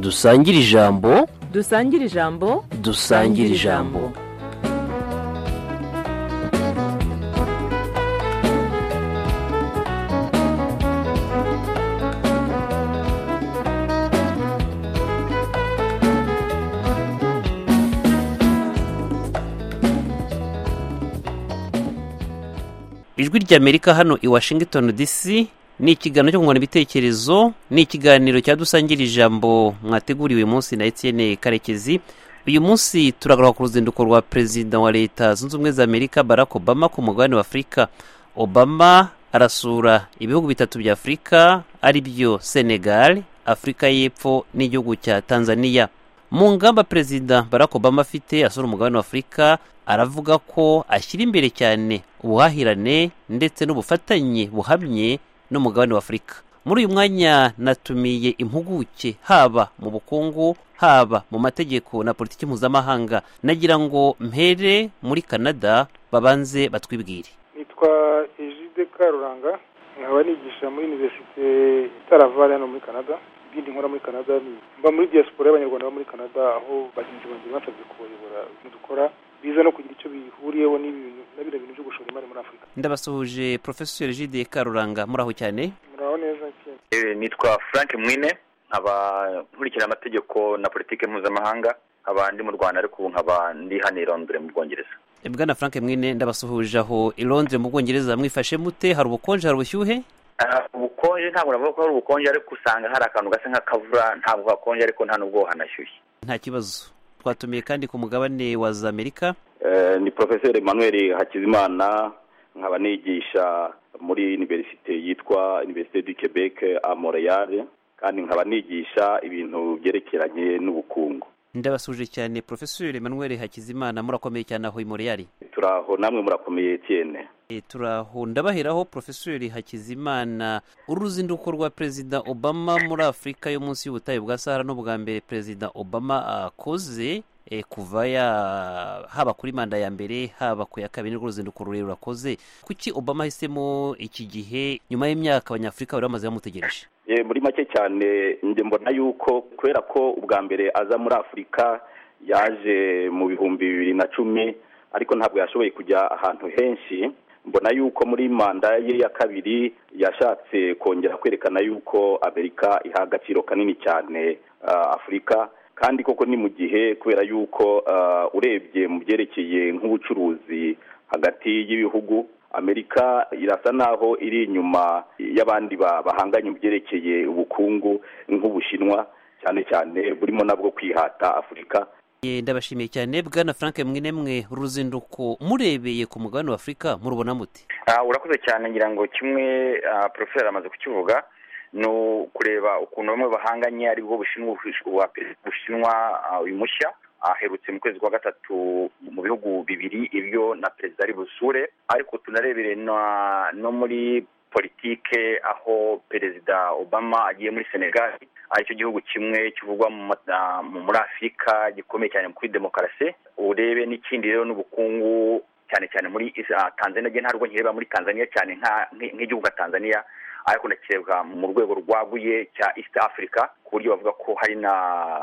dusangire ijambo dusangire ijambo dusangire ijambo ijwi ry'amerika hano i washington dc ni ikiganiro cyo kungurana ibitekerezo ni ikiganiro cya dusangira ijambo mwateguriwe uyu munsi na etienne karekezi uyu munsi turagaruka ku ruzinduko rwa perezida wa leta zunze ubumwe za amerika barack obama ku mugabane wa afurika obama arasura ibihugu bitatu bya afurika ari byo senegal afurika y'epfo n'igihugu cya tanzania mu ngamba perezida barack obama afite asura umugabane wa afurika aravuga ko ashyira imbere cyane ubuhahirane ndetse n'ubufatanye buhamye n'umugabane wa afurika muri uyu mwanya natumiye impuguke haba mu bukungu haba mu mategeko na politiki mpuzamahanga nagira ngo mpere muri canada babanze batwibwire nitwa ejide karuranga nkaba nigisha muri iniverisite itaravare hano muri canada ibindi nkora muri canada ni mba muri diaspora y'abanyarwanda bo muri canada aho bagenzi banjye basabye kubayobora dukora biza no kugira icyo bihuriyeho n'ibintu na bino bintu byo gushora imari muri afurika ndabasuhuje profesor jide karuranga muraho cyane muraho neza cyane Eh, nitwa frank mwine nkaba nkurikira amategeko na politiki mpuzamahanga nkaba ndi mu rwanda ariko ubu nkaba ndi hano i londres mu bwongereza bwana frank mwine ndabasuhuje aho i londres mu bwongereza mwifashe mute hari ubukonje hari ubushyuhe Ah, ubukonje ntabwo navuga ko hari ubukonje ariko usanga hari akantu gasa nk'akavura ntabwo hakonje ariko nta n'ubwo hanashyushye nta kibazo twatumiye kandi ku mugabane wa za amerika Eh, ni profeseri emmanuel hakizimana nkaba nigisha muri univerisite yitwa univerisite du quebec a montreal kandi nkaba nigisha ibintu byerekeranye n'ubukungu ndabasuje cyane profesor emmanuel hakizimana murakomeye cyane aho i moriyari turaho namwe murakomeye cyene turaho ndabaheraho profesor hakizimana uruzinduko rwa perezida obama muri afurika yo munsi y'ubutayu bwa sahara n'ubwa mbere perezida obama akoze eh, kuva ya haba kuri manda ya mbere haba ku ya kabiri nirwo ruzinduko rurerure akoze kuki obama ahisemo iki gihe nyuma y'imyaka abanyafurika bari bamaze bamutegereje Eh, muri make cyane njye mbona yuko kubera ko ubwa mbere aza muri afurika yaje mu bihumbi bibiri na cumi ariko ntabwo yashoboye kujya ahantu henshi mbona yuko muri manda ye ya kabiri yashatse kongera kwerekana yuko amerika iha agaciro kanini cyane ah, afurika kandi koko ni mu gihe kubera yuko ah, urebye mu byerekeye nk'ubucuruzi hagati y'ibihugu amerika irasa naho iri inyuma y'abandi ba- bahanganye mu byerekeye ubukungu nk'ubushinwa cyane cyane burimo nabwo kwihata afurika Eh, ndabashimiye cyane bwana frank mwe nemwe uruzinduko murebeye ku mugabane wa afurika murubona mute Ah, urakoze cyane ngira ngo kimwe ah, profesor amaze kukivuga ni ukureba ukuntu bamwe bahanganye ari bwo bushinwa uwa perezida bushinwa ah, uyu mushya aherutse mu kwezi kwa gatatu mu bihugu bibiri ibyo na perezida ari busure ariko tunarebere na- no muri politike aho perezida obama agiye muri senegal aricyo gihugu kimwe kivugwa mu ma- ah, mu- muri afurika gikomeye cyane kuri demokarasi urebe n'ikindi rero n'ubukungu cyane cyane muri ah, tanzania njye ntabwo nkireba muri tanzania cyane nka- nk- nk'igihugu cya tanzania ariko ndakireba mu rwego rwaguye cya east africa ku buryo bavuga ko hari na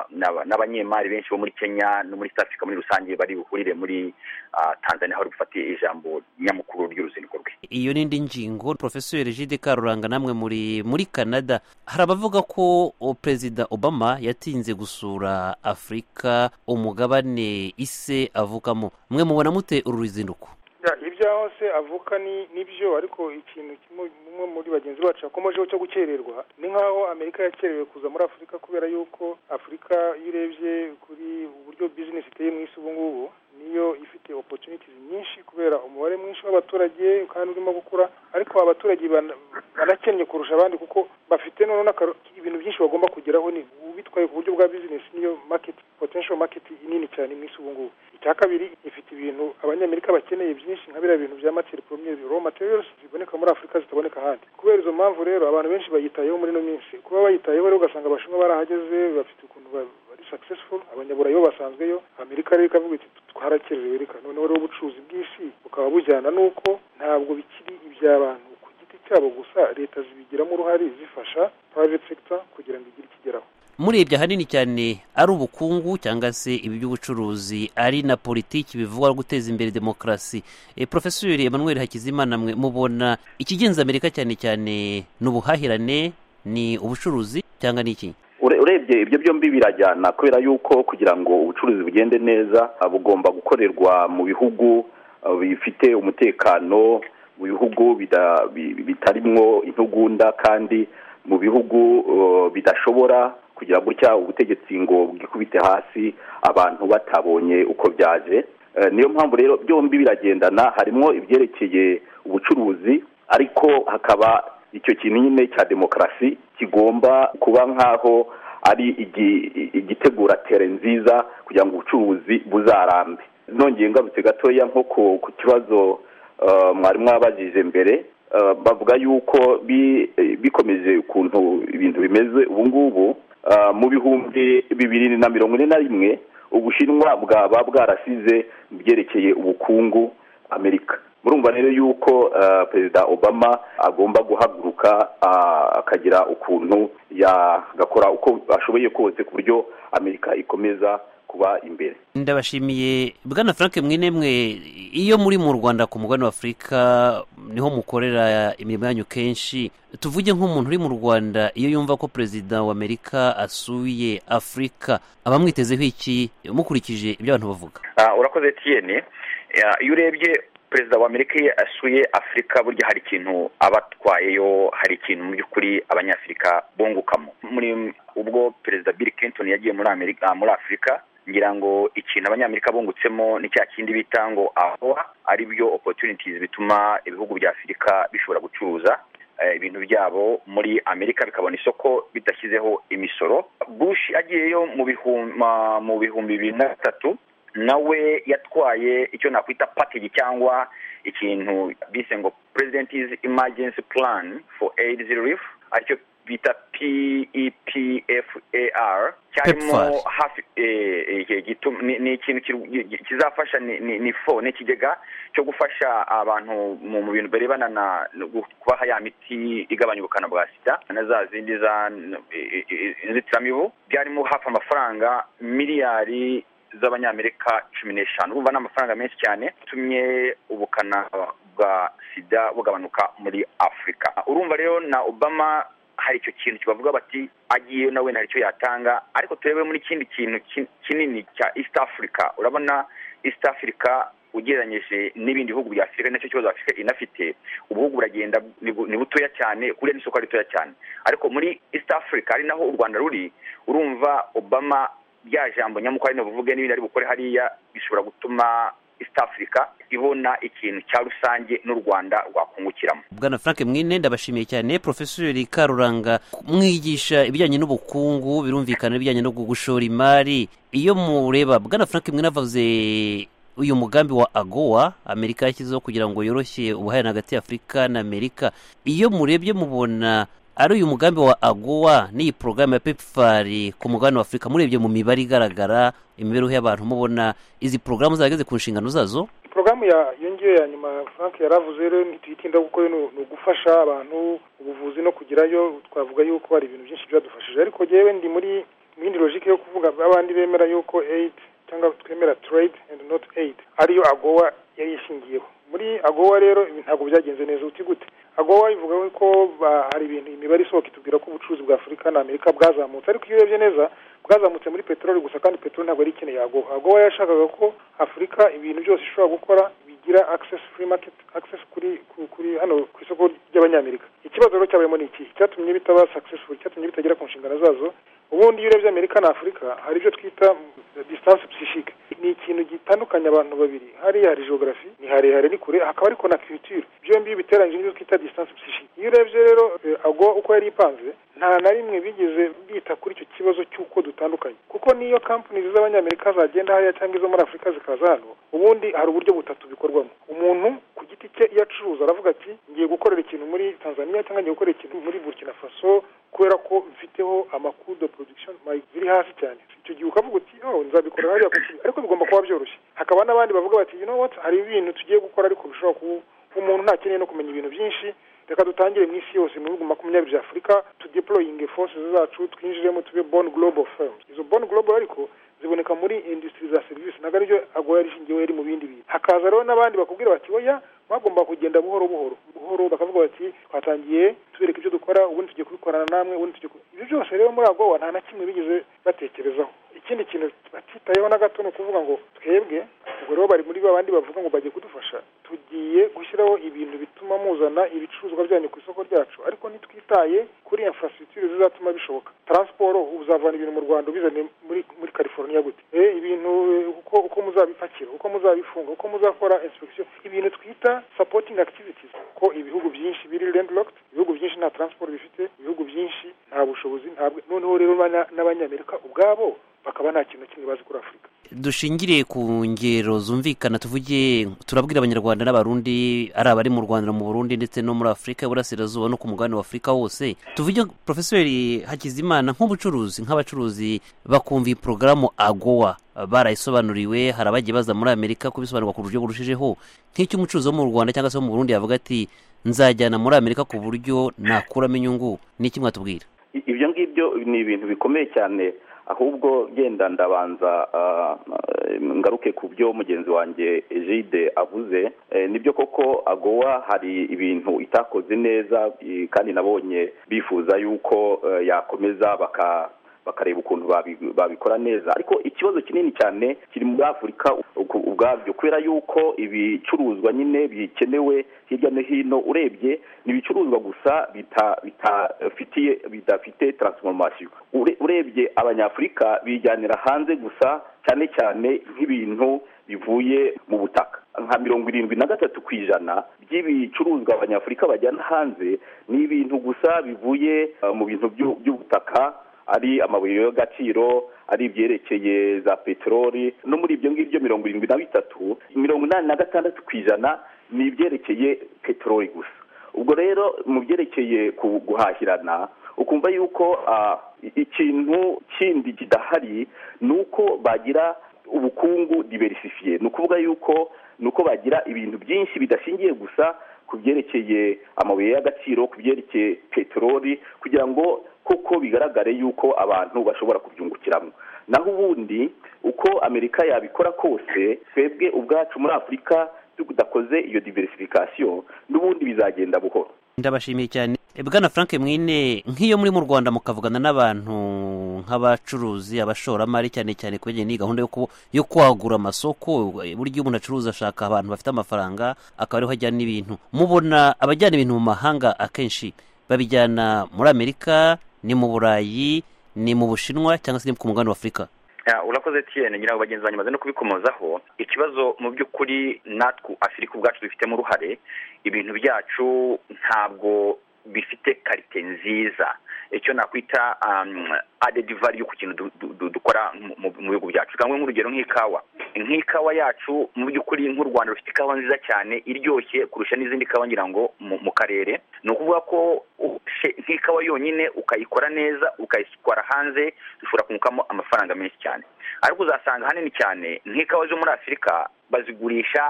na- n'abanyemari benshi bo muri kenya no muri east africa muri rusange bari buhurire muri ah, tanzania aho ari bufatiye ijambo nyamukuru ry'uruzinduko rwe iyo ni indi ngingo profesor jide karuranga namwe muri muri canada hari abavuga ko o, perezida obama yatinze gusura afurika umugabane ise avukamo mwe mubona mute uru ruzinduko Ya, ibyaho se avuka ni nibyo ariko ikintu kimwe umwe muri bagenzi bacu yakomejeho cyo gukererwa ni nk'aho amerika yakerewe kuza muri afurika kubera yuko afurika iyo urebye kuri uburyo bizinesi iteye mu isi ubu ngubu niyo ifite opportunities nyinshi kubera umubare mwinshi w'abaturage kandi urimo gukura ariko aba baturage bana- banakennye kurusha abandi kuko bafite noneho n'akaro- ibintu byinshi bagomba kugeraho ni ubitwaye ku buryo bwa bizinesi niyo market potential market nini cyane mu isi ubu ngubu icya kabiri ifite ibintu abanyamerika bakeneye byinshi nka biriya bintu bya materi poromye raw materials ziboneka muri afurika zitaboneka ahandi kubera izo mpamvu rero abantu benshi bayitayeho muri ino minsi kuba bayitayeho rero ugasanga abashinwa barahageze bafite ukuntu ba- bari successful abanyaburayi bo basanzweyo amerika rero ikavuga iti twarakererewe reka noneho rero ubucuruzi bw'isi bukaba bujyana n'uko ntabwo bikiri iby'abantu ku giti cyabo gusa leta zibigiramo uruhare zifasha private sector kugira ngo igire ikigeraho murebye ahanini cyane ari ubukungu cyangwa se ibi by'ubucuruzi ari na politiki bivugwa no guteza imbere demokarasi e, profesori emmanuel hakizimana mwe mubona ikigenza amerika cyane cyane ni ubuhahirane ni ubucuruzi cyangwa ni iki Ure- urebye ibyo byombi birajyana kubera yuko kugira ngo ubucuruzi bugende neza ah, bugomba gukorerwa mu bihugu ah, bifite umutekano mu bihugu bida- bi- bi- bitarimwo intugunda kandi mu bihugu eh, bidashobora kugira gutya ubutegetsi ngo bwikubite hasi abantu batabonye uko byaje Eh, niyo mpamvu rero byombi biragendana harimwo ibyerekeye ubucuruzi ariko hakaba icyo kintu nyine cya demokarasi kigomba kuba nk'aho ari igi- igitegura tere nziza kugira ngo ubucuruzi buzarambe nongeye ngarutse gatoya nko ku ku kibazo eh, mwari mwabajije mbere eh, bavuga yuko bi- eh, bikomeje ukuntu ibintu bimeze ubu ngubu eh, mu bihumbi bibiri na mirongo ine na rimwe ubushinwa bwaba bwarasize mu byerekeye ubukungu amerika murumva rero yuko eh, perezida obama agomba guhaguruka ah, akagira ukuntu yagakora uko ashoboye kose ku buryo amerika ikomeza kuba imbere ndabashimiye bwana frank mwine mwe iyo muri mu rwanda ku mugabane wa afurika niho mukorera imirimo yanyu kenshi tuvuge nk'umuntu uri mu rwanda iyo yumva ko perezida wa amerika asuye afurika aba amwitezeho iki mukurikije ibyo abantu bavuga Ah, urakoze tiyeni iyo urebye perezida wa amerika iyo asuye afurika burya hari ikintu aba atwayeyo hari ikintu mu by'ukuri abanyafurika bungukamo muri ubwo perezida bill clinton yagiye muri amerika ah, muri afurika ngira ngo ikintu abanyamerika bungutsemo ni cya kindi bita ngo ahoa ari byo opportunities bituma ibihugu bya afurika bishobora gucuruza eh, ibintu byabo muri amerika bikabona isoko bidashyizeho imisoro bush agiyeyo mu bihumbi mu bihumbi bibiri na gatatu nawe yatwaye icyo nakwita package cyangwa ikintu bise ngo president's emergency plan for aids relief aricyo bita PEPFAR cyarimo PEPFAR. hafi eh, eh, iki gitum- ni ni ikintu kiru- gi- kizafasha ni- ni ni fo ni ikigega cyo gufasha abantu mu mu bintu birebana na no gu- kubaha ya miti igabanya ubukana bwa sida na za zindi za n- i- i- inzitiramibu byarimo hafi amafaranga miliyari z'abanyamerika cumi n'eshanu urumva ni amafaranga menshi cyane atumye ubukana bwa sida bugabanuka muri afurika urumva rero na obama hari icyo kintu kibavuga bati agiyeyo nawe nta icyo yatanga ariko turebe muri kindi kintu kin- kinini cya east africa urabona east africa ugereranyije n'ibindi bihugu bya afurika nacyo kibazo afurika inafite ubuhugu buragenda ni bu- ni butoya cyane kuriya n'isoko ari ritoya cyane ariko muri east africa ari naho u rwanda ruri urumva obama rya jambo nyamukuru ari buvuge n'ibindi ari bukore hariya bishobora gutuma east africa ibona ikintu cya rusange n'u rwanda rwakungukiramo bwana frank mwine ndabashimiye cyane profesori karuranga mwigisha ibijyanye n'ubukungu birumvikana ibijyanye no gushora imari iyo mureba bwana frank mwine avuze uyu mugambi wa agowa amerika yashyizeho kugira ngo yoroshye ubuhahirane hagati ya afurika na amerika iyo murebye mubona ari uyu mugambi wa agowa n'iyi porogaramu ya pepfari ku mugabane wa afurika murebye mu mibare igaragara imibereho y'abantu mubona izi porogaramu zageze ku nshingano zazo porogaramu ya yongeyeho ya nyuma frank yaravuze rero ntituyitinda kuko yo ni ni ugufasha abantu ubuvuzi no kugerayo twavuga yuko hari ibintu byinshi byadufashije ariko yewe ndi muri mu yindi logike yo kuvuga abandi bemera yuko aid cyangwa twemera trade and not aid ariyo agowa yari ishingiyeho muri agowa rero ibi ntabwo byagenze neza uti gute agowa ivuga ko ba- hari ibintu imibare isohoka itubwira ko ubucuruzi bwa afurika na amerika bwazamutse ariko iyo urebye neza bwazamutse muri peteroli gusa kandi peteroli ntabwo yari ikeneye agowa agowa yashakaga ko afurika ibintu byose ishobora gukora bigira access free market access kuri ku- kuri hano ku isoko ry'abanyamerika ikibazo rero cyabayemo ni iki cyatumye bitaba successful cyatumye bitagera ku nshingano zazo ubundi iyo urebye amerika na afurika hari ibyo twita distance psychique ni ikintu gitandukanya abantu babiri hariya hari geography ni harehare ni kure hakaba ariko na culture byombi iyo ubiteranyije n'ibyo twita distance psychique iyo urebye rero eh, ago uko yari ipanze nta na rimwe bigeze bita kuri icyo kibazo cy'uko dutandukanye kuko niyo kampani z'abanyamerika zagenda hariya cyangwa izo muri afurika zikaza hano ubundi hari uburyo butatu bikorwamo umuntu ku giti cye iyo acuruza aravuga ati ngiye gukorera ikintu muri tanzania cyangwa ngiye gukorera ikintu muri burkina faso kubera ko mfiteho amakuru de production my biri hasi cyane icyo gihe ukavuga uti oh nzabikora hariya ku kibi." ariko bigomba kuba byoroshye hakaba n'abandi bavuga bati you know what hari ibintu tugiye gukora ariko bishobora kuba umuntu ntakeneye no kumenya ibintu byinshi reka dutangire mu isi yose mu bihugu makumyabiri bya afurika tudeployinge force zacu twinjiremo tube bon global firms izo bon global ariko ziboneka muri industry za serivisi ntabwo aribyo agoya rishingiweho iri mu bindi bintu hakaza rero n'abandi bakubwira bati oya mwagomba kugenda buhoro buhoro buhoro bakavuga bati twatangiye tubereka ibyo dukora ubundi tugiye kubikorana namwe ubundi tugiye ku-" ibyo byose rero muri agowa nta na kimwe bigeze batekerezaho ikindi kintu batitayeho na gato ni ukuvuga ngo twebwe ubwo rero bari muri babandi bavuga ngo bagiye kudufasha tugiye gushyiraho ibintu bituma muzana ibicuruzwa byanyu ku isoko ryacu ariko ntitwitaye kuri infrastructure zizatuma bishoboka transport uzavana ibintu mu rwanda ubizane muri muri california gute eh ibintu eh, uko uko muzabipakira uko muzabifunga uko muzakora inspection ibintu twita supporting activities ko ibihugu byinshi biri landlocked ibihugu byinshi nta transport bifite ibihugu byinshi nta bushobozi ntabwo noneho rero bana- n'abanyamerika ubwabo bakaba nta kintu na kimwe bazi kuri afurika dushingiriye ku ngero zumvikana tuvuge turabwira abanyarwanda n'abarundi ari abari mu rwanda mu burundi ndetse no muri afurika y'uburasirazuba no ku mugabane wa afurika wose tuvuge porofeseri hakizimana nk'ubucuruzi nk'abacuruzi bakumva iyi porogaramu agowa barayisobanuriwe hari abagiye baza muri amerika kubisobanurwa ku buryo burushijeho nk'icyo umucuruzi wo mu rwanda cyangwa se wo mu burundi yavuga ati nzajyana muri amerika ku buryo nakuramo inyungu ni iki mwatubwira I- ibyo ngibyo ni ibintu bikomeye cyane ahubwo genda ndabanza ah, eh, ngaruke ku byo mugenzi wanjye jide avuze Eh, nibyo koko agowa hari ibintu itakoze neza i- kandi nabonye bifuza yuko eh, yakomeza baka bakareba ukuntu babi- babikora neza ariko ikibazo kinini cyane kiri muri afurika ubwo- ubwabyo kubera yuko ibicuruzwa nyine bikenewe hirya no hino urebye ni ibicuruzwa gusa bita- bitafitiye bidafite taransiforomasiyo Ure- urebye abanyafurika bijyanira hanze gusa cyane cyane nk'ibintu bivuye mu butaka nka mirongo irindwi na gatatu ku ijana by'ibicuruzwa abanyafurika bajyana hanze ni ibintu gusa bivuye eh, mu bintu by'u- by'ubutaka ari amabuye y'agaciro ari ibyerekeye za peteroli no muri ibyo ngibyo mirongo irindwi na bitatu mirongo inani na gatandatu ku ijana ni ibyerekeye peteroli gusa ubwo rero mu byerekeye ku- guhahirana ukumva yuko ah, i- ikintu kindi kidahari ni uko bagira ubukungu diversifiye ni ukuvuga yuko ni uko bagira ibintu byinshi bidashingiye gusa ku byerekeye amabuye y'agaciro ku byerekeye peteroli kugira ngo koko bigaragare yuko abantu bashobora kubyungukiramo naho ubundi uko amerika yabikora kose twebwe ubwacu muri afurika tudakoze iyo diversification n'ubundi bizagenda buhoro ndabashimiye cyane bwana frank mwine nk'iyo muri mu rwanda mukavugana n'abantu nk'abacuruzi abashoramari cyane cyane ku bijyanye n'iyi gahunda yo ku- yo kwagura amasoko burya iyo umuntu acuruza ashaka abantu bafite amafaranga akaba ariho ajyana n'ibintu mubona abajyana ibintu mu mahanga akenshi babijyana muri amerika ni mu burayi ni mu bushinwa cyangwa se ni ku mugabane wa afurika Ya, urakoze tiyene ngira ngo bagenzi banjye bamaze no kubikomozaho ikibazo mu by'ukuri natwe afurika ubwacu dufitemo uruhare ibintu byacu ntabwo bifite karite nziza icyo nakwita um, added value ku kintu du- du- du- dukora mu- mu mu bihugu byacu cyangwa nk'urugero nk'ikawa nk'ikawa yacu mu by'ukuri nk'u rwanda rufite ikawa nziza cyane iryoshye kurusha n'izindi kawa ngira ngo mu mu karere ni ukuvuga ko ufashe nk'ikawa yonyine ukayikora neza ukayitwara hanze ushobora kungukamo amafaranga menshi cyane ariko uzasanga hanini cyane nk'ikawa zo muri afurika bazigurisha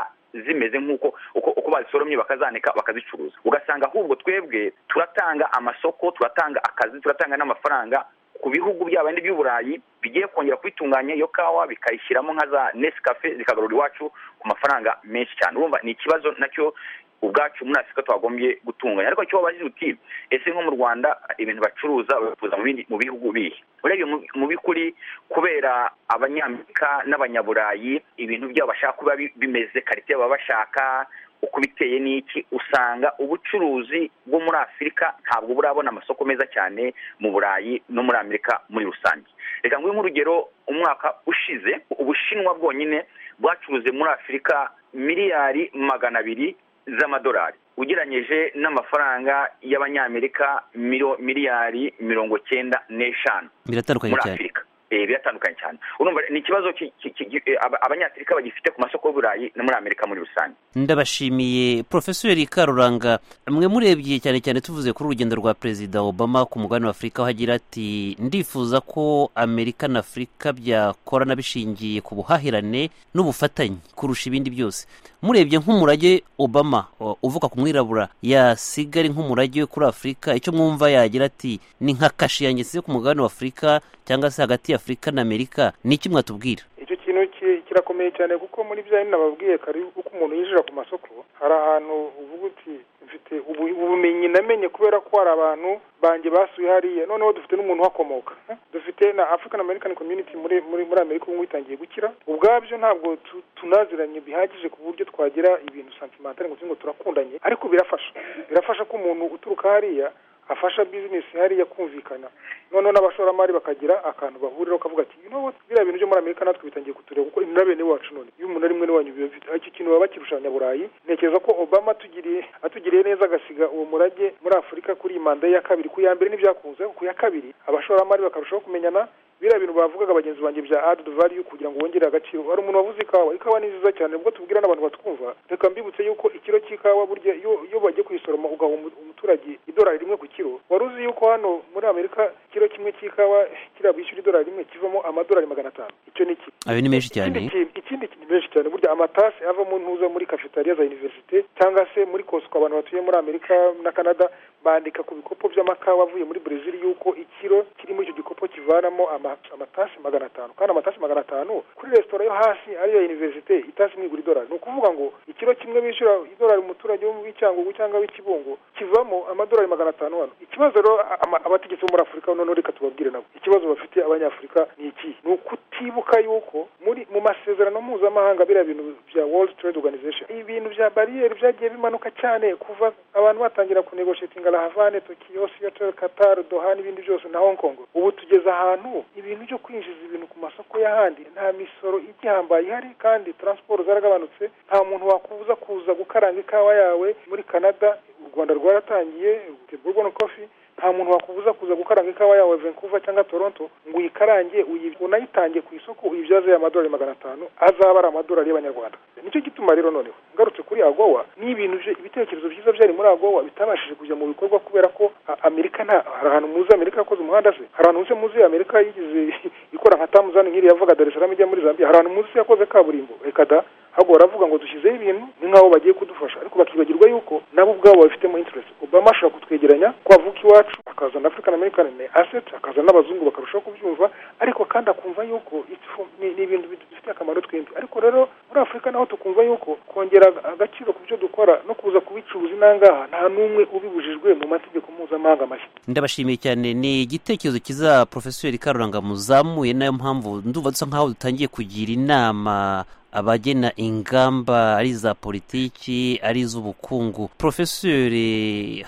zimeze nk'uko uko, uko bazisoromye bakazanika bakazicuruza ugasanga ahubwo twebwe turatanga amasoko turatanga akazi turatanga n'amafaranga ku bihugu byaba by'i burayi bigiye kongera kubitunganya iyo kawa bikayishyiramo nka za nesikafe zikagarura iwacu ku mafaranga menshi cyane urumva ni ikibazo nacyo ubwacu muri afurika twagombye gutunganya ariko icyo wabajije uti ese nko mu rwanda ibintu bacuruza babicuruza mu bindi mu bihugu bihe urebye mu- mu by'ukuri kubera abanyamerika n'abanyaburayi ibintu byabo bashaka kuba bi- bimeze karite baba bashaka uko biteye n'iki usanga ubucuruzi bwo muri afurika ntabwo burabona amasoko meza cyane mu burayi no muri amerika muri rusange reka nguhe nk'urugero umwaka ushize ubushinwa bwonyine bwacuruze muri afurika miliyari magana abiri z'amadolari ugereranyije n'amafaranga y'abanyamerika miro- miliyari mirongo cyenda n'eshanu biratandukanye muri cyane afurika eh, biratandukanye cyane urumva ni ikibazo ki- ki- ki- eh, aba- abanyafurika bagifite ku masoko y'uburayi no muri amerika muri rusange ndabashimiye profeseri karuranga mwe murebye cyane cyane tuvuze kuri urugendo rwa perezida obama ku mugabane wa afurika aho agira ati ndifuza ko amerika na afurika byakorana bishingiye ku buhahirane n'ubufatanye kurusha ibindi byose murebye nk'umurage obama o- uvuka ku mwirabura yasiga ari nk'umurage we kuri afurika icyo mwumva yagira ati ni nka kashi yanjye nsize ku mugabane wa afurika cyangwa se hagati ya afurika na amerika ni iki mwatubwira icyo kintu ki- kirakomeye cyane kuko muri bya bindi nababwiye kare uko umuntu yinjira ku masoko hari ahantu uvuga uti mfite ubu- ubumenyi namenye kubera ko hari abantu banjye basuye hariya noneho dufite n'umuntu uhakomoka Eh? dufite na african american community muri muri muri amerika ubu ngubu itangiye gukira ubwabyo ntabwo tu- tunaziranye bihagije ku buryo twagira ibintu santimentale ngo tuvuge ngo turakundanye ariko birafasha birafasha ko umuntu uturuka hariya afasha bizinesi hariya kumvikana noneho n'abashoramari bakagira akantu bahuriraho kavuga ati you know what biriya bintu byo muri amerika natwe bitangiye kutureba kuko ni na bene wacu none iyo umuntu ari mwene wanyu biba bifite icyo kintu baba bakirusha abanyaburayi ntekereza ko obama atugiriye atugiriye neza agasiga uwo murage muri afurika kuri iyi manda ye ya kabiri ku ya mbere ntibyakunze ku ya kabiri abashoramari bakarushaho kumenyana biriya bintu bavugaga bagenzi banjye bya add value kugira ngo wongere agaciro hari umuntu wavuze ikawa ikawa ni nziza cyane ubwo tubwira n'abantu batwumva reka mbibutse yuko ikiro cy'ikawa burya iyo iyo bagiye kuyisoroma ugaha umu- umuturage idolari rimwe ku kiro wari uzi yuko hano muri amerika ikiro kimwe cy'ikawa kiriya bishyura idolari rimwe kivamo amadolari magana atanu icyo ni iki ayo ni menshi cyane ikindi kintu ikindi kintu ni menshi cyane burya amatasi avamo ntuza muri kafetariya za univerisite cyangwa se muri kosiko abantu batuye muri amerika na canada bandika ku bikopo by'amakawa avuye muri brezil yuko ikiro kirimo icyo gikopo kivanamo ama- amatasi magana atanu kandi amatasi magana atanu kuri resitora yo hasi ariyo ya univerisite itasi imwe igura idolari ni ukuvuga ngo ikiro kimwe bishyura idolari umuturage wo mu w'icyangugu cyangwa w'ikibungo kivamo amadolari magana atanu hano ikibazo rero ama- abategetsi bo muri afurika noneho reka tubabwire nabo ikibazo bafite abanyafurika ni iki ni ukutibuka yuko muri mu masezerano mpuzamahanga biriya bintu bya world trade organization ibintu bya bariyeri byagiye bimanuka cyane kuva abantu batangira kunegoshetinga la havane tokiyo seattle qatar doha n'ibindi byose na hong kong ubu tugeze ahantu ibintu byo kwinjiza ibintu ku masoko y'ahandi nta misoro igihambaye ihari kandi transport zaragabanutse nta muntu wakubuza kuza gukaranga ikawa yawe muri canada u rwanda rwaratangiye bourbon coffee nta muntu wakubuza kuza gukaranga ikawa yawe Vancouver cyangwa Toronto ngo uyikarange uyi- unayitange ku isoko uyibyaze amadolari magana atanu azaba ari amadolari y'abanyarwanda nicyo gituma rero noneho ngarutse kuri agowa n'ibintu bye- ibitekerezo byiza byari muri agowa bitabashije kujya mu bikorwa kubera ko a- amerika nta hari ahantu muzi amerika yakoze umuhanda se hari ahantu muzi muzi amerika yigize ikora nka tamuzani nk'iriya yavaga dar es salaam ijya muri zambia hari ahantu muzi yakoze kaburimbo reka da ahubwo baravuga ngo dushyizeho ibintu ni nk'aho bagiye kudufasha ariko bakibagirwa yuko nabo ubwabo babifitemo interest obama ashobora kutwegeranya ko avuka iwacu akazana african american asset akazana n'abazungu bakarushaho kubyumva ariko kandi akumva yuko it's for- ni ni ibintu bidufitiye akamaro twembi ariko rero muri afurika naho tukumva yuko kongera agaciro ku byo dukora no kuza kubicuruza inangaha nta n'umwe ubibujijwe mu mategeko mpuzamahanga mashya ndabashimiye cyane ni igitekerezo kiza profeseri karuranga muzamuye nayo mpamvu ndumva dusa nkaho dutangiye kugira inama abagena ingamba ari iza politiki ari iz'ubukungu profeseri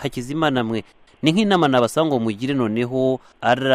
hakizimana mwe ni nk'inama nabasaba ngo mugire noneho ari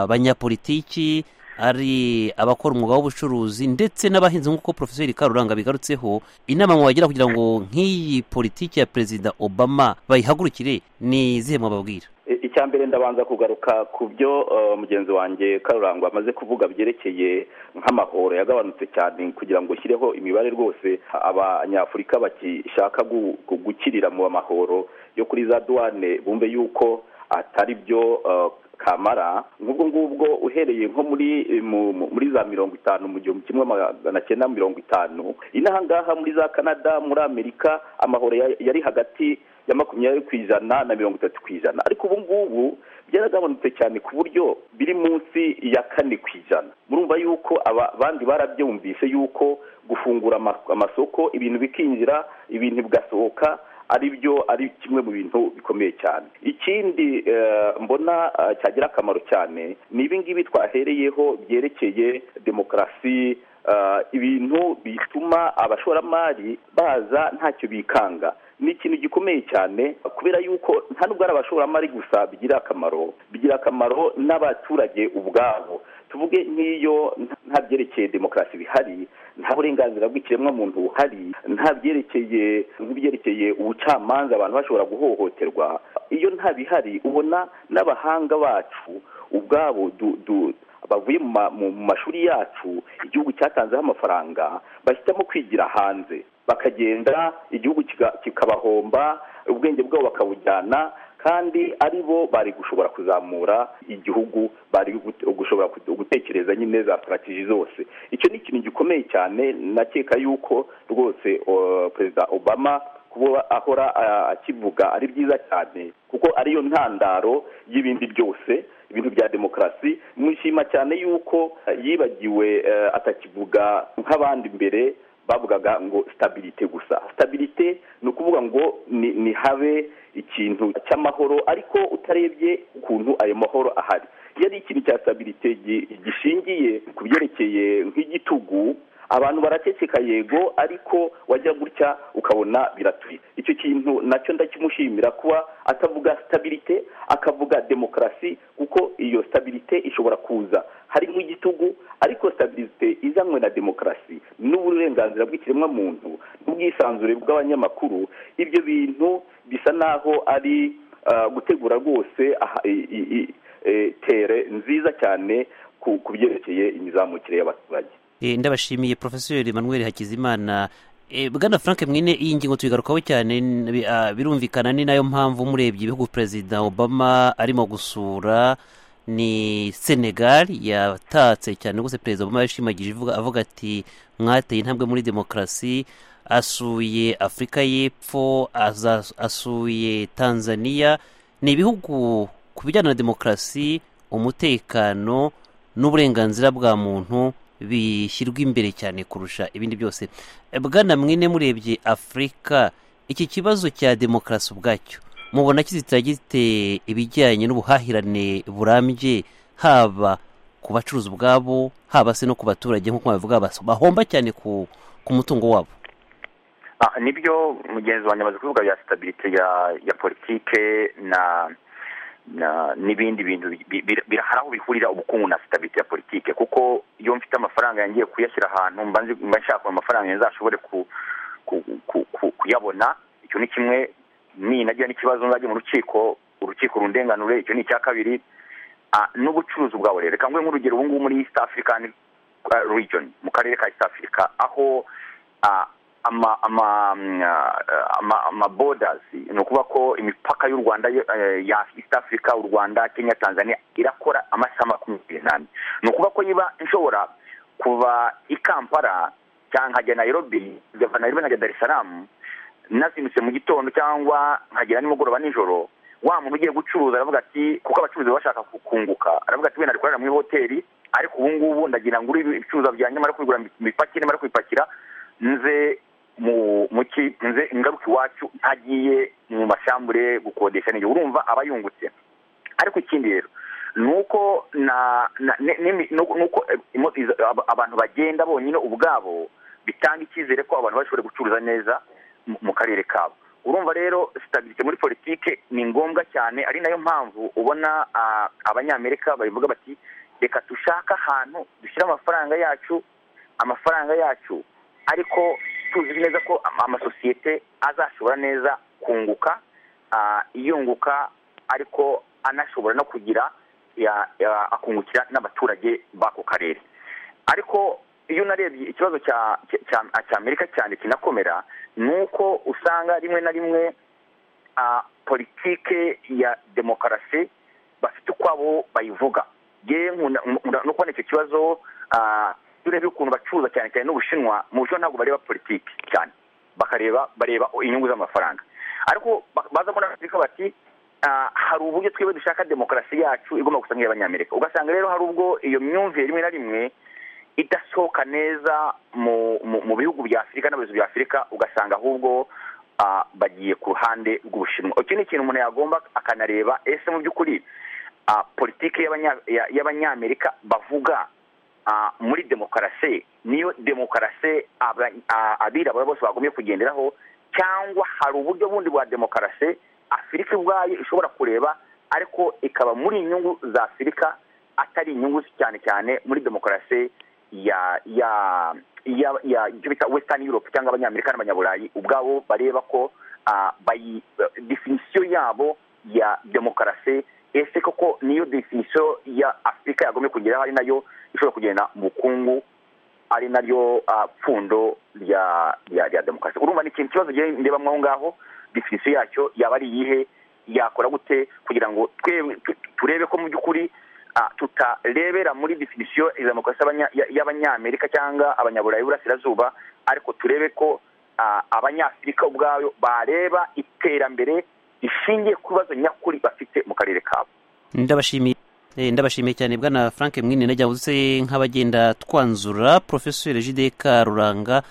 abanyapolitiki ari abakora umwuga w'ubucuruzi ndetse n'abahinzi nk'uko profeseri karuranga bigarutseho inama mwagira kugira ngo nk'iyi politiki ya perezida obama bayihagurukire ni izihe mwababwira I- icya mbere ndabanza kugaruka ku byo eh, mugenzi wanjye karurangwa amaze kuvuga byerekeye nk'amahoro yagabanutse cyane kugira ngo ushyireho imibare rwose abanyafurika bagishaka gu- gu- gukirira mu mahoro yo kuri za duwane bumve yuko atari byo eh, kamara nk'ubwo ngubwo uhereye nko muri eh, mu- mu- muri za mirongo itanu mu gihumbi kimwe magana cyenda mirongo itanu inaha ngaha muri za canada muri amerika amahoro ya- yari hagati ya makumyabiri ku ijana na mirongo itatu ku ijana ariko ubu ngubu byaragabanutse cyane ku buryo biri munsi ya kane ku ijana murumva yuko aba- abandi barabyumvise yuko gufungura ama- amasoko ibintu bikinjira ibintu bigasohoka ari byo ari kimwe mu bintu bikomeye cyane ikindi eh, mbona eh, cyagira akamaro cyane ni ibi ngibi twahereyeho byerekeye demokarasi eh, ibintu bituma abashoramari baza ntacyo bikanga ni ikintu gikomeye cyane kubera yuko nta nubwo ari abashoramari gusa bigira akamaro bigira akamaro n'abaturage ubwabo tuvuge nk'iyo nta- nta byerekeye demokarasi bihari nta burenganzira bw'ikiremwamuntu buhari nta byerekeye nk'ibyerekeye ubucamanza abantu bashobora guhohoterwa iyo nta bihari ubona n'abahanga bacu ubwabo du, du, bavuye mu ma- mu mu mashuri yacu igihugu cyatanzeho amafaranga bashyitamo kwigira hanze bakagenda igihugu kiga- kikabahomba ubwenge bwabo bakabujyana kandi ari bo bari gushobora kuzamura igihugu bari gut- gushobora kut- gutekereza nyine za sitarategi zose icyo ni ikintu gikomeye cyane nakeka yuko rwose o, perezida obama kuba ahora ah, akivuga ari byiza cyane kuko ariyo ntandaro y'ibindi byose ibintu bya demokarasi mwishima cyane yuko eh, yibagiwe eh, atakivuga nk'abandi mbere bavugaga ngo stabilite gusa stabilite ni ukuvuga ngo ni, ni habe ikintu cy'amahoro ariko utarebye ukuntu ayo mahoro ahari iyo ari ikintu cya stabilite gi- gishingiye ku byerekeye nk'igitugu abantu baraceceka yego ariko wajya gutya ukabona biratuye icyo kintu nacyo ndakimushimira kuba atavuga stabilite akavuga demokarasi kuko iyo stabilite ishobora kuza harimo igitugu ariko stabilite izanywe na demokarasi n'uburenganzira bw'ikiremwamuntu n'ubwisanzure bw'abanyamakuru ibyo bintu bisa naho ari ah, gutegura rwose aha- i- i- i- eh, tere nziza cyane ku ku byerekeye imizamukire y'abaturage Eh, ndabashimiye profesor emmanuel hakizimana Eh, bwana frank mwine iyi ngingo tuyigarukaho cyane n- bi- ah, birumvikana ni nayo mpamvu murebye ibihugu perezida obama arimo gusura ni senegal yatatse cyane rwose perezida obama yashimagije ivuga- avuga ati mwateye intambwe muri demokarasi asuye afurika y'epfo aza- asuye tanzania ni ibihugu ku bijyana na demokarasi umutekano n'uburenganzira bwa muntu bishyirwa imbere cyane kurusha ibindi byose Eh, bwana mwine murebye afurika iki kibazo cya demokarasi ubwacyo mubona kizitira gite ibijyanye n'ubuhahirane burambye haba ku bacuruzi ubwabo haba se no ku baturage nk'uko babivuga bas- bahomba cyane ku, ku mutungo wabo Ah, nibyo mugenzi wanjye amaze kuvuga bya sitabirite ya ya politike na na n'ibindi bintu bi- bi- bira- hari aho bihurira ubukungu na sitabirite ya politike kuko iyo mfite amafaranga yangiye kuyashyira ahantu mba nzi- mba nshaka amafaranga nzashobore ku- ku- ku- ku- kuyabona icyo ni kimwe ni nagira n'ikibazo nzajya mu rukiko urukiko rundenganure icyo ni icya kabiri Ah, n'ubucuruzi bwawe rero reka nguhe nk'urugero ubu ngubu muri east african ah, region mu karere ka east africa aho ah, ama ama mm, ah, ama ama borders ni ukuvuga ko imipaka y'u rwanda yo- eh, ya east africa u rwanda kenya tanzania irakora amasaha makumyabiri n'ane ni ukuvuga ko niba nshobora kuva i kampala cyangwa nkajya nairobi nkava nairobi nkajya dar es salaam nazimutse mu gitondo cyangwa nkagera nimugoroba nijoro wa muntu ugiye gucuruza aravuga ati kuko abacuruzi baba bashaka ku- kunguka aravuga ati wenda arikorera muri hoteli ariko ubu ngubu ndagira ngure ibicuruzwa byanjye mara kubigura mbipakire mara kubipakira nze mu mu ki- nze ngaruka iwacu ntagiye mu mashambure gukodesha n'igihe urumva aba yungutse ariko ikindi rero ni uko na na- ne- n'imi- ni uko- ni uko, eh, imo- izo- ab- abantu bagenda bonyine ubwabo bitanga icyizere ko abantu bashobora gucuruza neza mu- mu karere kabo urumva rero sitabirite muri politike ni ngombwa cyane ari nayo mpamvu ubona ah, abanyamerika babivuga bati reka dushake ahantu dushyire amafaranga yacu amafaranga yacu ariko tuzi neza ko ama- amasosiyete azashobora neza kunguka ah, yunguka ariko anashobora no kugira ya- ya- akungukira n'abaturage b'ako karere ariko iyo unarebye ikibazo cya cya- cya amerika cyane kinakomera ni uko usanga rimwe na rimwe ah, politike ya demokarasi bafite ukwabo bayivuga ye no kubona icyo kibazo ah, iyo urebye ukuntu bacuruza cyane cyane n'ubushinwa mu bushinwa ntabwo bareba politiki cyane bakareba bareba inyungu z'amafaranga ariko ba- baza muri afurika bati ah, hari uburyo twebwe dushaka demokarasi yacu igomba gusa nk'iy'abanyamerika ugasanga rero hari ubwo iyo myumvire rimwe na rimwe idasohoka neza mu mu, mu bihugu bya afurika n'abayobozi bya afurika ugasanga ahubwo ah, bagiye ku ruhande rw'ubushinwa iki ni ikintu umuntu yagomba akanareba ese mu by'ukuri ah, politiki y'abanya- ya- y'abanyamerika bavuga ah, muri demokarasi niyo demokarasi aba- ah, abirabura bose bagombye kugenderaho cyangwa hari uburyo bundi bwa demokarasi afurika ubwayo ishobora kureba ariko ikaba muri inyungu za afurika atari inyungu cyane cyane muri demokarasi ya ya ya ya icyo bita western europe cyangwa abanyamerika n'abanyaburayi ubwabo bareba ko ah, bayi definisiyo yabo ya demokarasi ese koko niyo definisiyo ya afurika yagombye kugeraho ari nayo ishobora kugenda mu bukungu ari naryo ah, pfundo rya rya rya demokarasi urumva ni ikintu kibazo ngewe ndebamo aho ngaho definisiyo yacyo yaba ari iyihe yakora gute kugira ngo twe- tu- turebe ko mu by'ukuri ah, tutarebera muri definisiyo ya demokarasi abanya- ya- y'abanyamerika cyangwa abanyaburayi b'uburasirazuba ariko turebe ko ah, abanyafurika ubwabo bareba iterambere rishingiye ku bibazo nyakuri bafite mu karere kabo ndabashimiye Eh, ndabashimiye cyane bwana frank mwini najya uzi nk'abagenda twanzura profesor jideka ruranga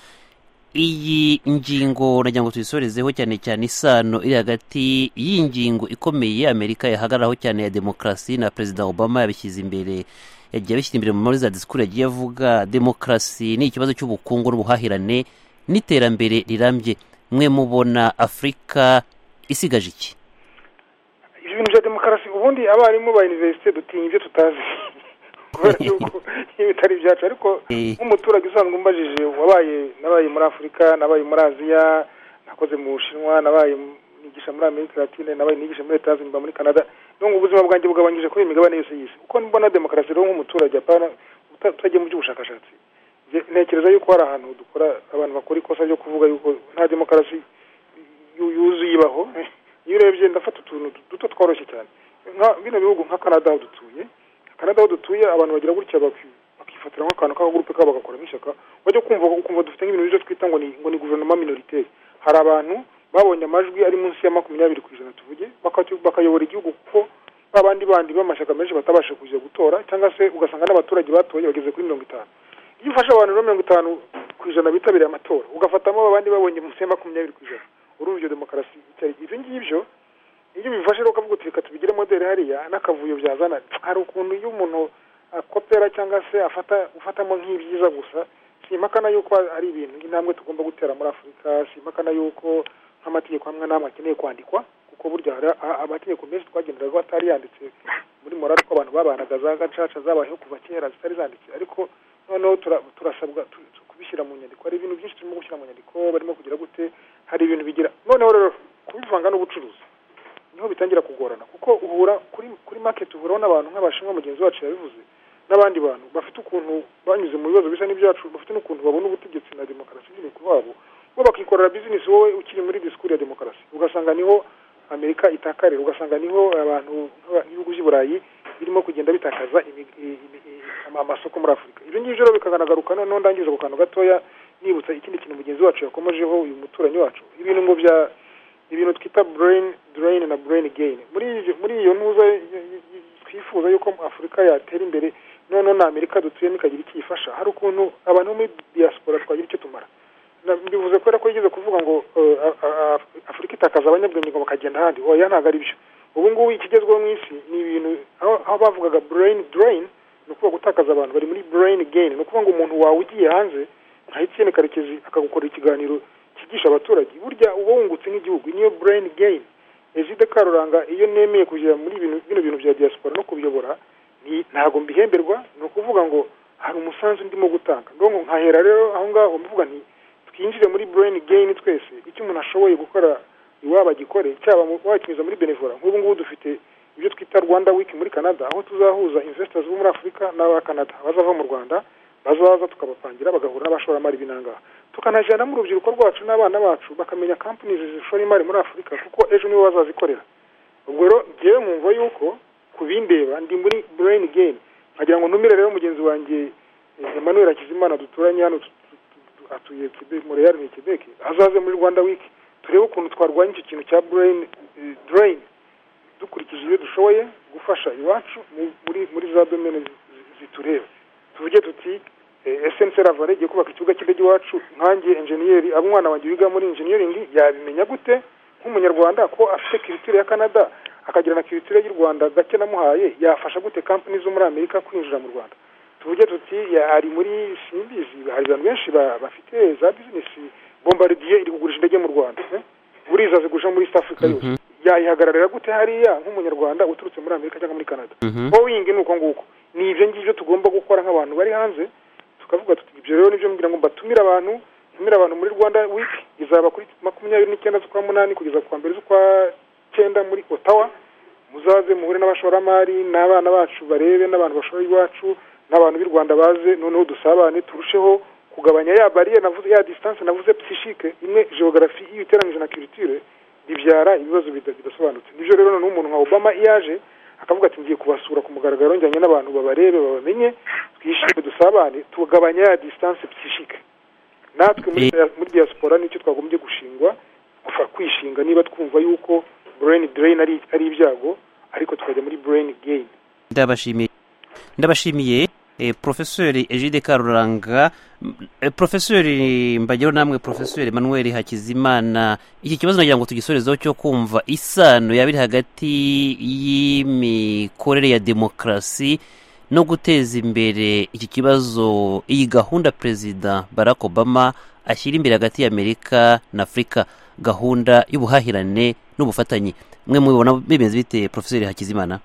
iyi ngingo nagira ngo tuyisorezeho cyane cyane isano iri hagati y'ingingo ikomeye amerika yahagararaho cyane ya demokarasi na perezida obama yabishyize imbere yagiye abishyira imbere muri za disikuru yagiye avuga demokarasi ni ikibazo cy'ubukungu n'ubuhahirane n'iterambere rirambye mwe mubona afurika isigaje iki ibyo bintu bya demokarasi ubundi abarimu ba univerisite dutinya ibyo tutazi kubera yuko iyo bitari ibyacu ariko Eh. nk'umuturage usanzwe umbajije wabaye nabaye muri afurika nabaye muri aziya nakoze mu bushinwa nabaye nigisha muri amerika latine nabaye nigisha muri leta zunze muri canada n'ubu ubuzima bwanjye bugabanyije kuri iyi migabane yose y'isi uko mbona demokarasi rero nk'umuturage apana uta- utagiye mu by'ubushakashatsi Nge- ntekereza yuko hari ahantu dukora abantu bakora ikosa ryo kuvuga yuko nta demokarasi yu- yuzuye ibaho iyo urebye ndafata utuntu duto tworoshye cyane nka bino bihugu nka canada aho dutuye canada aho dutuye abantu bagira gutya baki- bakifatira nk'akantu k'akagurupe kabo bagakoramo ishyaka wajya kumva ukumva dufite nk'ibintu byo twita ngo ni ngo ni guverinoma minoritaire hari abantu babonye amajwi ari munsi ya makumyabiri ku ijana tuvuge bakatu- bakayobora igihugu kuko ba bandi bandi b'amashyaka menshi batabasha kujya gutora cyangwa se ugasanga n'abaturage batoye bageze kuri mirongo itanu iyo ufashe abantu rero mirongo itanu ku ijana bitabiriye amatora ugafatamo abandi babonye munsi ya makumyabiri ku ijana urumva iyo demokarasi itari ibyo ngibyo iyo bifashe rero ukavuga uti reka tubigire modeli hariya n'akavuyo byazana hari ukuntu iyo umuntu akopera cyangwa se afata ufatamo nk'ibyiza gusa simpakana yuko ari ibintu intambwe tugomba gutera muri afurika simpakana yuko nk'amategeko amwe n'amwe akeneye kwandikwa kuko burya hari a- amategeko menshi twagendaga atari yanditse muri morali ko abantu babanaga za gacaca zabayeho kuva kera zitari zanditse ariko noneho tura- turasabwa tu- tu- kubishyira mu nyandiko hari ibintu byinshi turimo gushyira mu nyandiko barimo kugira gute hari ibintu bigira noneho rero kubivanga n'ubucuruzi niho bitangira kugorana kuko uhura kuri kuri market uhuraho n'abantu nk'abashinwa mugenzi wacu yabivuze n'abandi bantu bafite ukuntu banyuze mu bibazo bisa n'ibyacu bafite n'ukuntu babona ubutegetsi na demokarasi nyine ku babo bo bakikorera bizinesi wowe ukiri muri disikuru ya demokarasi ugasanga niho amerika itakarira ugasanga niho abantu nk'ibihugu by'i birimo kugenda bitakaza imi- i- i- i- ama- amasoko muri afurika ibyo ngibyo rero bikanagaruka noneho ndangiriza ku kantu gatoya nibutsa ikindi kintu mugenzi wacu yakomejeho uyu muturanyi wacu ibintu ngo bya ibintu twita brain drain na brain gain muri iyo- muri iyo ntuza y- y- y- twifuza yuko afurika yatera imbere noneho na amerika dutuyemo ikagira icyo ifasha hari ukuntu abantu bo muri diaspora twagira icyo tumara Na- mbivuze kubera ko yigeze kuvuga ngo eh, a- a- a- afurika itakaza abanyabwenge ngo bakagenda ahandi oya ntabwo ari byo ubu ngubu ikigezweho mu isi ni ibintu aho aho bavugaga brain drain ni ukuvuga gutakaza abantu bari muri brain gain ni ukuvuga ngo umuntu wawe ugiye hanze nka Etienne Karekezi akagukorera ikiganiro cyigisha abaturage burya uba wungutse nk'igihugu niyo brain gain Egide Karuranga iyo nemeye kujya muri ibintu bino bintu bya diaspora no kubiyobora ni ntabwo mbihemberwa ni ukuvuga ngo hari umusanzu ndimo gutanga ndongo nkahera rero aho ngaho mvuga nti twinjire muri brain gain twese icyo umuntu ashoboye gukora iwabo agikore cyaba mu- wakinyuza muri benevora nk'ubu ngubu dufite ibyo twita rwanda wiki muri canada aho tuzahuza investors bo muri afurika n'abakanada bazava mu rwanda bazaza tukabapangira bagahura n'abashoramari b'inangaha tukanajyanamo urubyiruko rwacu n'abana bacu bakamenya companies zishora imari muri afurika kuko ejo nibo bazazikorera ubwo rero ngewe mwumva yuko ku bindeba ndi muri brain gain nkagira ngo ntumire rero mugenzi wanjye eh, emmanuel hakizimana duturanye hano tu- tu- tu- atuye Quebec- montreal ni quebec azaze muri rwanda wiki turebe ukuntu twarwanya icyo kintu cya brain eh, drain dukurikije ibyo dushoboye gufasha iwacu mu- muri muri za domene zitureba tuvuge tuti eh, SNC Ravare igiye kubaka ikibuga cy'indege iwacu nkanjye enjeniyeri abo umwana wanjye wiga muri enjeniyeringi yabimenya gute nk'umunyarwanda ko afite kiritire ya canada akagira na kiritire y'u rwanda gake namuhaye yafasha gute kampani zo muri amerika kwinjira mu rwanda tuvuge tuti ya- hari muri simbizi hari abantu benshi ba- bafite za bizinesi bombaridiye iri kugurisha indege mu rwanda eh? buriza zigurisha muri east africa yose Mhm. yayihagararira gute hariya nk'umunyarwanda uturutse muri amerika cyangwa muri canada Mhm. boeing ni uko nguko ni ibyo ngibyo tugomba gukora nk'abantu bari hanze tukavuga tuti ibyo rero nibyo mbwira ngo mbatumire abantu ntumire abantu muri rwanda wiki izaba kuri makumyabiri n'icyenda z'ukwa munani kugeza ku wa mbere z'ukwa cyenda muri otawa muzaze muhure n'abashoramari n'abana bacu barebe n'abantu bashora iwacu n'abantu b'i rwanda baze noneho dusabane turusheho kugabanya ya bariyeri navuze ya disitanse navuze pisishike imwe geogarafi iyo iteranyije na kiritire bibyara ibibazo bida- bidasobanutse nibyo rero noneho umuntu nka obama iyo aje akavuga ati ngiye kubasura ku mugaragaro njyanye n'abantu babarebe babamenye twishime dusabane tugabanya ya disitanse pisishike natwe muri Eh. muri diaspora nicyo twagombye gushingwa gufa kwishinga niba twumva yuko brain drain ari ari ibyago ariko tukajya muri brain gain ndabashimiye ndabashimiye eh, profeseri egide karuranga M- eh, profeseri mbagero namwe profeseri manuel hakizimana iki kibazo nagira ngo tugisorezeho cyo kumva isano yaba iri hagati y'imikorere ya demokarasi no guteza imbere iki kibazo iyi gahunda perezida barack obama ashyira imbere hagati y'amerika na afurika gahunda y'ubuhahirane n'ubufatanye mwe mubibona bimeze bite profeseri hakizimana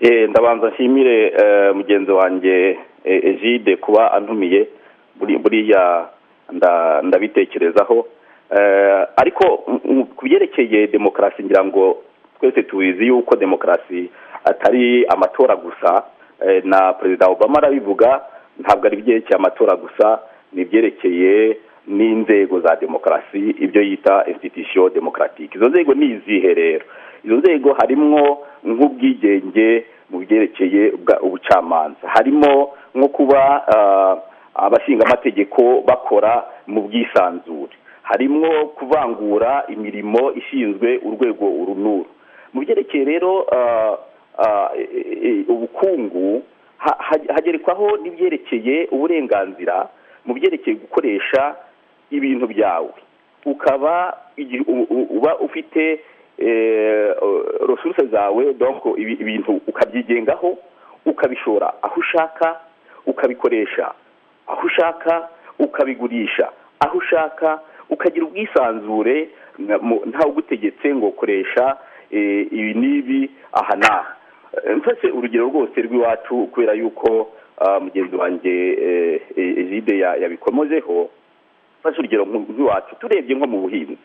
Eh, ndabanza nshimire eh, mugenzi wanjye eh, egide kuba antumiye buri- buriya nda- ndabitekerezaho Eh, ariko mm, mm, ku byerekeye demokarasi ngira ngo twese tubizi yuko demokarasi atari amatora gusa Eh, na perezida obama arabivuga ntabwo ari ibyerekeye amatora gusa ni ibyerekeye n'inzego za demokarasi ibyo yita institution democratique izo nzego ni izihe rero izo nzego harimwo nk'ubwigenge mu byerekeye ubwa- ubucamanza harimo nko kuba ah, abashingamategeko bakora mu bwisanzure harimo kuvangura imirimo ishinzwe urwego uru n'uru mu byerekeye rero ah, ah, e- e- ubukungu ha- ha- hagerekwaho n'ibyerekeye uburenganzira mu byerekeye gukoresha ibintu byawe ukaba igi- u- u- uba ufite eh, resources zawe donc ibi- ibintu ukabyigengaho ukabishora aho ushaka ukabikoresha aho ushaka ukabigurisha aho ushaka ukagira ubwisanzure na- mu- ntawe ugutegetse ngo koresha eh, ibi n'ibi aha n'aha Eh, mfashe urugero rwose rw'iwacu kubera yuko ah, mugenzi wanjye eh, eh, egide ya- yabikomozeho mfashe urugero nk- nk'iwacu turebye nko mu buhinzi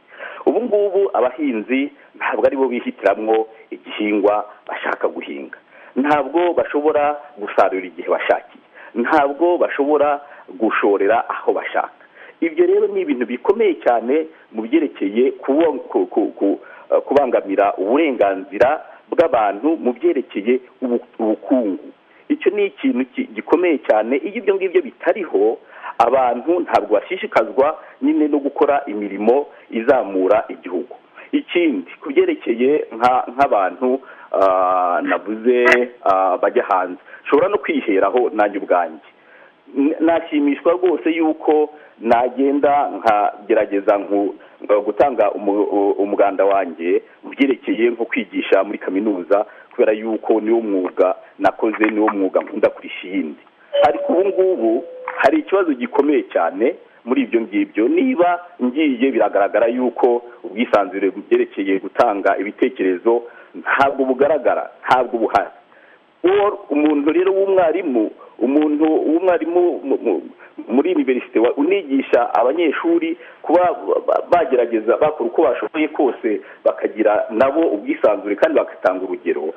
ubu ngubu abahinzi ntabwo ari bo bihitiramwo igihingwa bashaka guhinga ntabwo bashobora gusarura igihe bashakiye ntabwo bashobora gushorera aho bashaka ibyo rero ni ibintu bikomeye cyane mu byerekeye kubo- ku- ku- ku- eh, kubangamira uburenganzira bw'abantu mu byerekeye ubu- ubukungu icyo ni ikintu ki- gikomeye cyane iyo ibyo ngibyo bitariho abantu ntabwo bashishikazwa nyine no gukora imirimo izamura igihugu ikindi ku byerekeye nka- nk'abantu ah, navuze ah, bajya hanze nshobora no kwiheraho nanjye ubwanjye N- nashimishwa rwose yuko nagenda nkagerageza nku- nka gutanga umu- u- umuganda wanjye mu byerekeye nko kwigisha muri kaminuza kubera yuko niwo mwuga nakoze niwo mwuga nkunda kurusha iyindi ariko ubu ngubu hari ikibazo gikomeye cyane muri ibyo ngibyo niba ngiye biragaragara yuko ubwisanzure mu byerekeye gutanga ibitekerezo ntabwo bugaragara ntabwo buhari uwo umuntu rero w'umwarimu umuntu w'umwarimu mu- mu- muri universite wa- unigisha abanyeshuri kuba ba- bagerageza bakora uko bashoboye kose bakagira nabo ubwisanzure kandi bagatanga urugero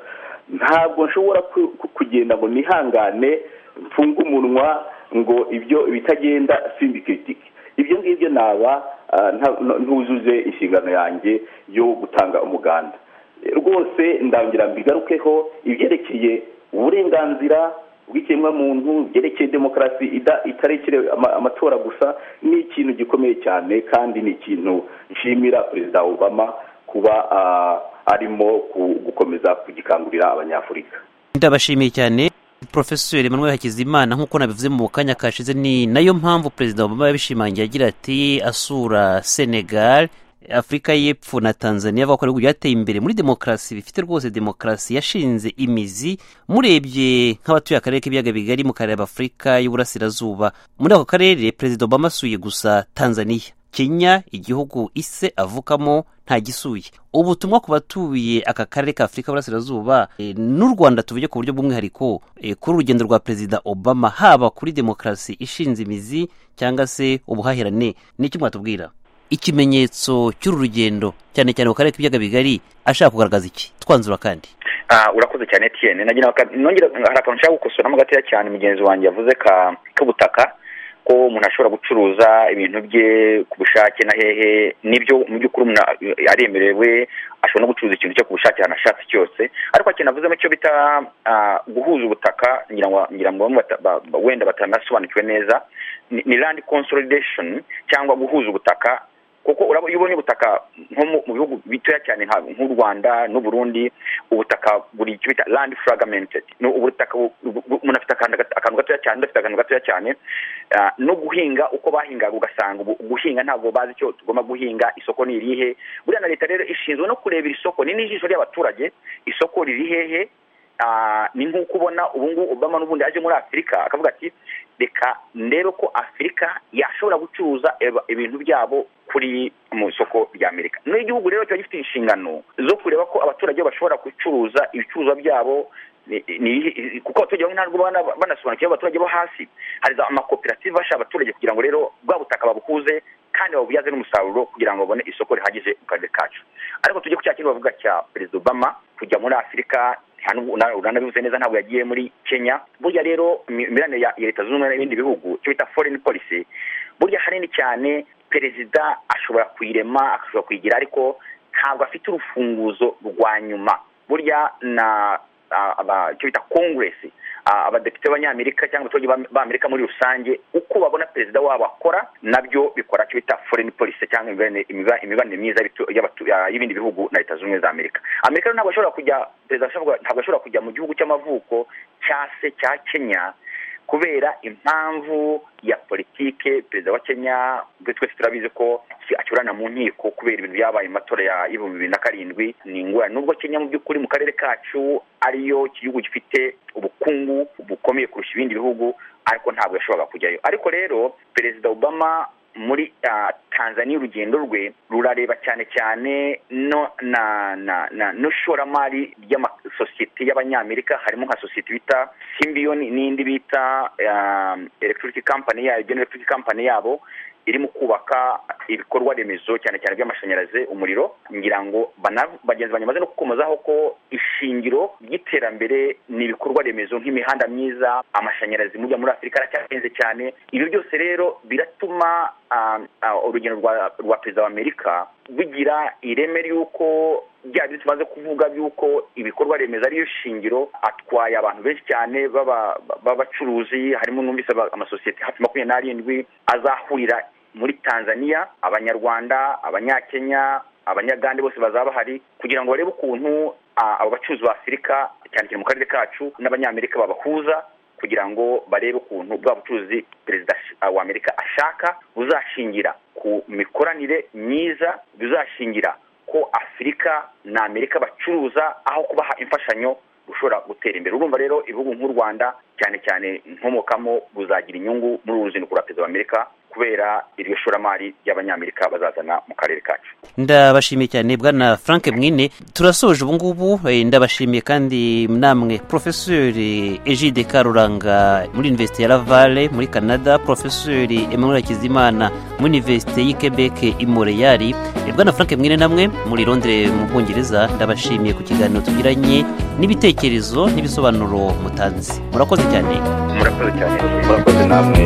ntabwo nshobora ku- ku- kugenda ngo nihangane mfunge umunwa ngo ibyo bitagenda sindikritike ibyo ngibyo naba ah, nta- ntuzuje inshingano yanjye yo gutanga umuganda rwose ndangira mbigarukeho ibyerekeye uburenganzira bw'ikiremwamuntu byerekeye demokarasi ida- itarekere ama- amatora gusa ni ikintu gikomeye cyane kandi ni ikintu nshimira perezida obama kuba ah, arimo ku- gukomeza kugikangurira abanyafurika ndabashimiye cyane profeseri manuel hakizimana nk'uko nabivuze mu kanya kashize ni nayo mpamvu perezida obama yabishimangiye agira ati asura senegal afurika y'epfo na tanzania avuga ko ibihugu byateye imbere muri demokarasi bifite rwose demokarasi yashinze imizi murebye nk'abatuye akarere k'ibiyaga bigari mu karere afurika y'uburasirazuba muri ako karere perezida obama asuye gusa tanzania kenya igihugu ise avukamo ntagisuye ubutumwa ku batuye aka karere ka afurika y'uburasirazuba eh, n'u rwanda tuvuge ku buryo bw'umwihariko eh, kuri urugendo rwa perezida obama haba kuri demokarasi ishinze imizi cyangwa se ubuhahirane ni iki mwatubwira ikimenyetso cy'uru rugendo cyane cyane mu karere k'ibiyaga bigari ashaka kugaragaza iki twanzura kandi urakoze cyane etiyeni nongera hari akantu nshaka gukosoramo gatoya cyane mugenzi wanjye yavuze k'ubutaka ko umuntu ashobora gucuruza ibintu bye ku bushake na hehe n'ibyo mu by'ukuri umuntu aremerewe ashobora no gucuruza ikintu cyo ku bushake ahantu ashatse cyose ariko akeneye avuzemo icyo bita guhuza ubutaka ngira ngo wenda batanasobanukiwe neza ni landi consolidation cyangwa guhuza ubutaka kuko uraba iyo ubonye ubutaka nko mu bihugu bitoya cyane nk'u rwanda n'uburundi ubutaka buri icyo bita landi fragmented ni ubutaka umuntu afite akantu gatoya cyane udafite akantu gatoya cyane no guhinga uko bahingaga ugasanga guhinga ntabwo bazi icyo tugomba guhinga isoko ni irihe buriya na leta rero ishinzwe no kurebera isoko ni n'ijisho ry'abaturage isoko riri hehe ni nk'uko ubona ubungubu obama n'ubundi aje muri afurika akavuga ati reka ndebe ko afurika yashobora gucuruza ibintu byabo kuri mu isoko rya amerika n'igihugu rero kiba gifite inshingano zo kureba ko abaturage bashobora gucuruza ibicuruzwa byabo kuko abaturage bamwe ntabwo banasobanukiwe abaturage bo hasi hari za amakoperative afasha abaturage kugira ngo rero bwa butaka babukuze kandi babubyaze n'umusaruro kugira ngo babone isoko rihagije mu karere kacu ariko tujye ku cya kintu bavuga cya perezida obama kujya muri afurika uranabivuze neza ntabwo yagiye muri kenya burya rero imibanire ya leta zunze ubumwe n'ibindi bihugu icyo bita foreign policy burya hanini cyane perezida ashobora kuyirema ashobora kuyigira ariko ntabwo afite urufunguzo rwa nyuma burya na icyo bita kongresi abadepite b'abanyamerika cyangwa abaturage b'amerika muri rusange uko babona perezida wabo akora nabyo bikora icyo bita foreign policy cyangwa imibanire myiza y'ibindi bihugu na leta zunze ubumwe za amerika amerika ntabwo ashobora kujya perezida ntabwo ashobora kujya mu gihugu cy'amavuko cya se cya kenya kubera impamvu ya politike perezida wa kenya twese turabizi ko acyurana mu nkiko kubera ibintu byabaye mu matora ya ibihumbi bibiri na karindwi ni ingorane nubwo kenya mu by'ukuri mu karere kacu ariyo gihugu gifite ubukungu bukomeye kurusha ibindi bihugu ariko ntabwo yashoboraga kujyayo ariko rero perezida obama muri tanzania urugendo rwe rurareba cyane cyane no na na n'ishoramari ry'amasosiyete y'abanyamerika harimo nka sosiyete bita simbiyoni n'indi bita electric company yayo electric company yabo iri mu kubaka ibikorwa remezo cyane cyane by'amashanyarazi umuriro ngira ngo bagenzi banyamaze no gukomozaho ko ishingiro ry'iterambere ni ibikorwa remezo nk'imihanda myiza amashanyarazi mujya muri afurika aracyahenze cyane ibi byose rero biratuma urugendo rwa perezida wa amerika bigira ireme ry'uko bya byo tumaze kuvuga by'uko ibikorwa remezo ariyo shingiro atwaye abantu benshi cyane b'abacuruzi harimo n'umvise amasosiyete hafi makumyabiri n'arindwi azahurira muri tanzania abanyarwanda abanyakenya abanyagande bose bazaba bahari kugira ngo barebe ukuntu abo bacuruzi ba afurika cyane cyane mu karere kacu n'abanyamerika babahuza kugira ngo barebe ukuntu bwa bucuruzi perezida wa amerika ashaka buzashingira ku mikoranire myiza buzashingira ko afurika na amerika bacuruza aho kubaha imfashanyo ushobora gutera imbere urumva rero ibihugu nk'u rwanda cyane cyane nkomokamo buzagira inyungu muri uru ruzinduko rwa perezida wa amerika kubera iryo shoramari ry'abanyamerika bazazana mu karere kacu ndabashimiye cyane bwana frank mwine turasoje ubu ngubu ndabashimiye kandi namwe porofeseri ejide karuranga muri univerisite ya ravale muri canada porofeseri emmanuel hakizimana muri univerisite y'i quebec i moreyari bwana frank mwine namwe muri londire mu bwongereza ndabashimiye ku kiganiro tugiranye n'ibitekerezo n'ibisobanuro mutanze murakoze cyane murakoze cyane murakoze namwe